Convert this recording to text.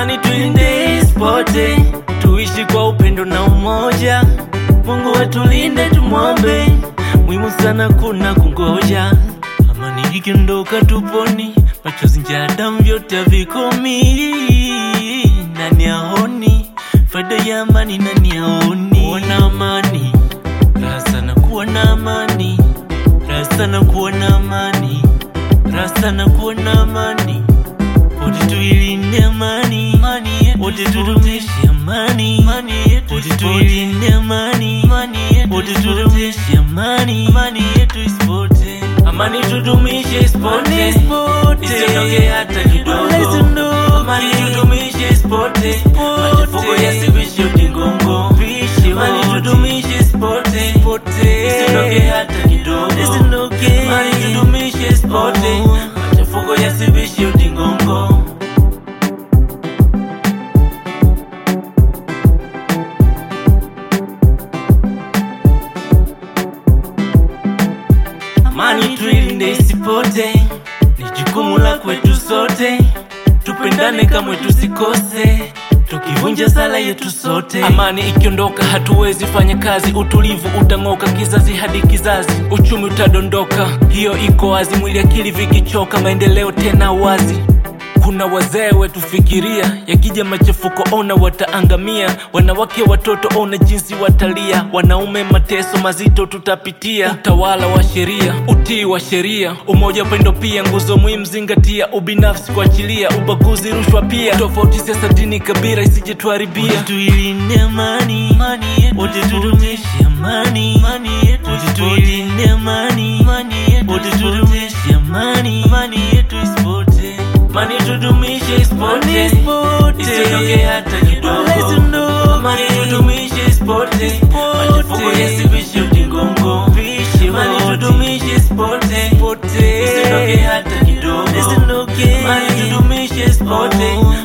amani tuilinde isipote, tuishi kwa upendo na umoja. Mungu atulinde, tumwombe, muhimu sana kuna kungoja. Amani ikiondoka tuponi, machozi, njaa, damu vyote havikomi. Nani aoni faida ya amani? Nani aoni kuwa na amani? Raha sana kuwa na amani, raha sana kuwa na amani, raha sana kuwa na amani. Wote tuilinde amani, wote tudumishe amani, wote tuilinde amani, wote tudumishe amani, amani tudumishe isipote, isiondoke hata kidogo, amani tudumishe isipote, machafuko yasivishe udingongo, amani tudumishe isipote, isiondoke hata kidogo, amani tudumishe isipote, machafuko yasivishe udingongo. Amani tuilinde isipote, ni jukumu la kwetu sote. Tupendane kamwe tusikose, tukivunja sala yetu sote. Amani ikiondoka hatuwezi fanya kazi, utulivu utang'oka kizazi hadi kizazi, uchumi utadondoka, hiyo iko wazi. Mwili akili vikichoka, maendeleo tena wazi. Kuna wazee wetu fikiria, yakija machafuko ona wataangamia. Wanawake watoto ona jinsi watalia, wanaume mateso mazito tutapitia. Utawala wa sheria, utii wa sheria, umoja, upendo pia nguzo muhimu zingatia. Ubinafsi kuachilia, ubaguzi, rushwa pia, tofauti siasa, dini, kabila isije tuharibia. Tuilinde amani, wote tudumishe amani, wote tuilinde amani, wote tudumishe amani, isipote Mani tudumishe isipote, isiondoke hata kidogo. Mani tudumishe isipote, machafuko yasivishe udingongo. Mani tudumishe isipote, isiondoke hata kidogo. Mani tudumishe isipote,